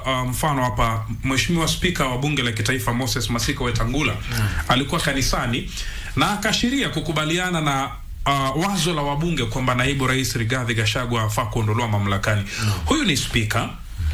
uh, mfano hapa, mheshimiwa spika wa bunge la kitaifa Moses Masika Wetangula alikuwa kanisani na akaashiria kukubaliana na uh, wazo la wabunge kwamba naibu rais Rigathi Gachagua afaa kuondolewa mamlakani. Huyu ni spika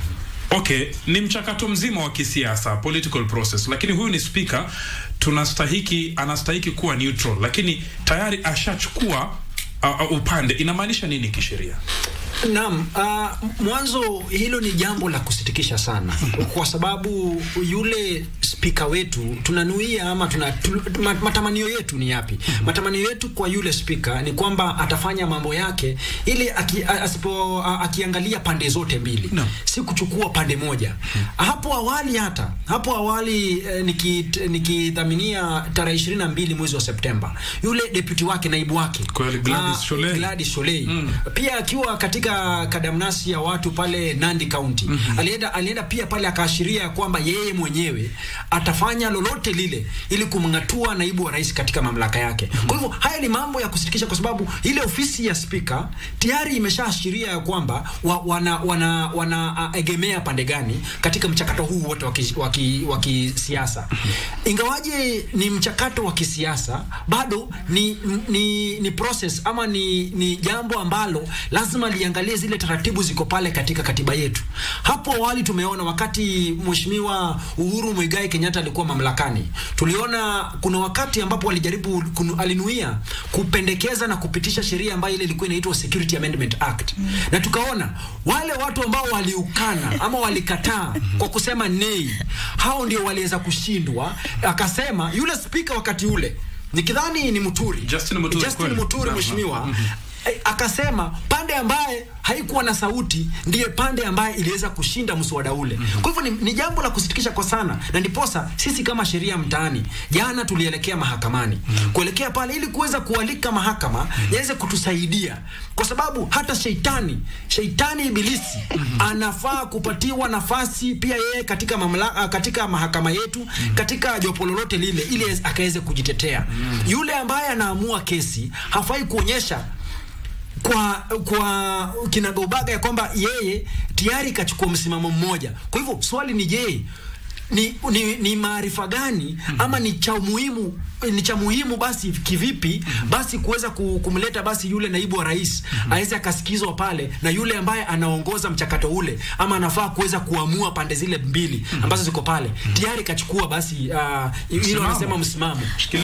Okay, ni mchakato mzima wa kisiasa, political process, lakini huyu ni spika, tunastahiki anastahiki kuwa neutral, lakini tayari ashachukua uh, uh, upande. Inamaanisha nini kisheria? Naam, uh, mwanzo hilo ni jambo la kusitikisha sana kwa sababu yule spika wetu tunanuia ama tuna, tu, ma- matamanio yetu ni yapi? Matamanio yetu kwa yule spika ni kwamba atafanya mambo yake ili aki, a- asipo a- akiangalia pande zote mbili No. si kuchukua pande moja. Hapo awali hata hapo awali eh, niki- nikidhaminia tarehe ishirini na mbili mwezi wa Septemba yule deputy wake naibu wake Kweli, Gladys ah, Sholei. Gladys Sholei pia akiwa katika kadamnasi ya watu pale Nandi County alienda, alienda pia pale akaashiria ya kwamba yeye mwenyewe atafanya lolote lile ili kumng'atua naibu wa rais katika mamlaka yake. Kwa hivyo haya ni mambo ya kusitikisha, kwa sababu ile ofisi ya spika tayari imeshaashiria ya kwamba wa, wana, wana, wana uh, egemea pande gani katika mchakato huu wote wa kisi- wa ki- wa kisiasa. Ingawaje ni mchakato wa kisiasa, bado ni, ni, ni process ama ni, ni jambo ambalo lazima liangalie zile taratibu ziko pale katika katiba yetu. Hapo awali tumeona wakati Mheshimiwa Uhuru Muigai Kenyatta alikuwa mamlakani, tuliona kuna wakati ambapo alijaribu kunu, alinuia kupendekeza na kupitisha sheria ambayo ile ilikuwa inaitwa Security Amendment Act na tukaona wale watu ambao waliukana ama walikataa kwa kusema nei, hao ndio waliweza kushindwa. Akasema yule spika wakati ule nikidhani ni Muturi, Justin Muturi, Justin kweli. Muturi Naam, mheshimiwa naam. eh, akasema pande ambaye haikuwa na sauti ndiye pande ambaye iliweza kushinda mswada ule. Kwa hivyo ni, ni jambo la kusitikisha kwa sana, na ndiposa sisi kama sheria mtaani jana tulielekea mahakamani kuelekea pale ili kuweza kualika mahakama yaweze kutusaidia, kwa sababu hata sheitani sheitani ibilisi anafaa kupatiwa nafasi pia yeye katika mamlaka, katika mahakama yetu katika jopo lolote lile, ili akaweze kujitetea. Yule ambaye anaamua kesi hafai kuonyesha kwa kwa kinagaubaga ya kwamba yeye tayari kachukua msimamo mmoja. Kwa hivyo swali ni je, ni, ni, ni maarifa gani ama ni cha muhimu ni cha muhimu basi kivipi basi kuweza ku- kumleta basi yule naibu wa rais aweze akasikizwa pale na yule ambaye anaongoza mchakato ule ama anafaa kuweza kuamua pande zile mbili ambazo ziko pale tayari kachukua basi uh, hilo Msimamo. anasema msimamo